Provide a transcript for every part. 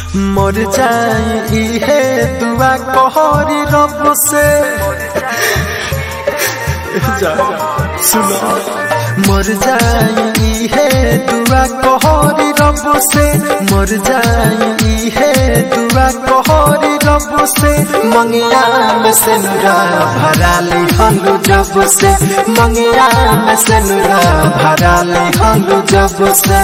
मर जाई हे दुआ कहरी रब से जा सुनो मर जाई हे दुआ कहरी रब से मर जाई हे दुआ कहरी रब से मंगिया में से नुरा भरा ले हलू जब से मंगिया में से नुरा भरा ले हलू जब से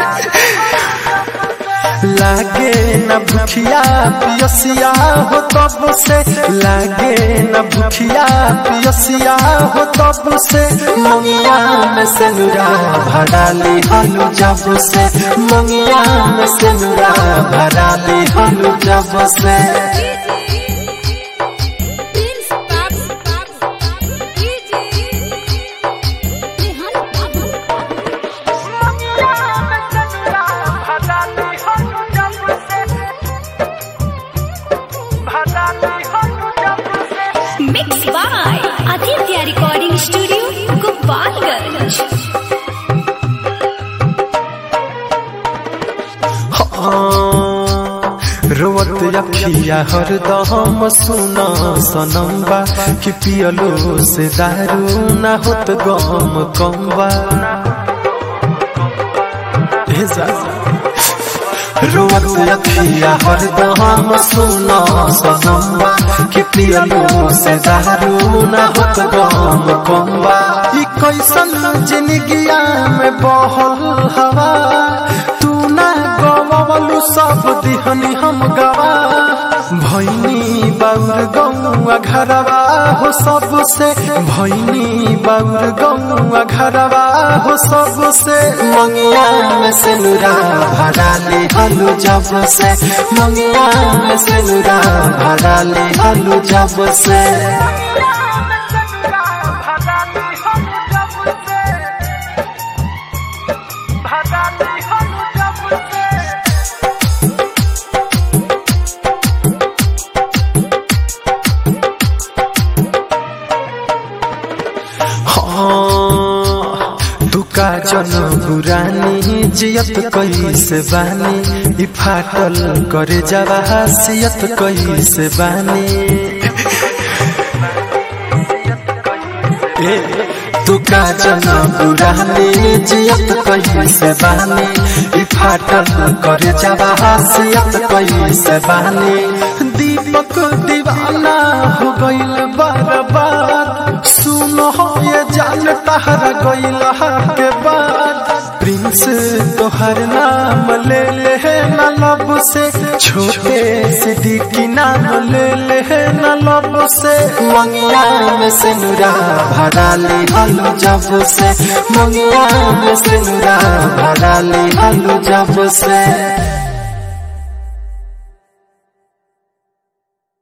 लागे न भूखिया पियसिया हो तब से लागे न भूखिया पियसिया हो तब से मंगिया में से नुरा भरा ले हलू जब से मंगिया में से नुरा भरा ले हलू जब से प्रिंस बाबू बाबू डीजे रेहान बाबू mix by Aditya recording studio Gopalganj रोवत अखिया हरदम सुना सनम्बा कि पियलो से दारू ना होत गम कम्बा हे जा रोवत अखिया हरदम सुना सनम्बा कि पियलो से दारू ना होत गम कम्बा ई कैसन जिंदगिया में बहल हवा तू ना गवलू सब दिहनी हम गवा भैनी बाउर गौआ घरवा हो सबसे भैनी बाउर गौआ घरवा हो सबसे मंगिया में से नुरा भरा ले हलू जब से मंगिया में से नुरा भरा ले हलू जब से हाँ, दुका जन बुरानी जियत कैसे बानी ई फाटल करे जवा हसियत कैसे बानी ए तुका जन बुरानी जियत कैसे बानी ई फाटल करे जवा हसियत कैसे बानी दीपक दीवाना हो गइल बर्बाद सुनो ये जान तहरा गइल के बाद प्रिंस तोहर नाम ले ले न लब से छोटे सिद्दीकी नाम ले ले न लब से मंगिया में से नुरा भरा ले हलू जब से मंगिया में से नुरा भरा ले हलू जब से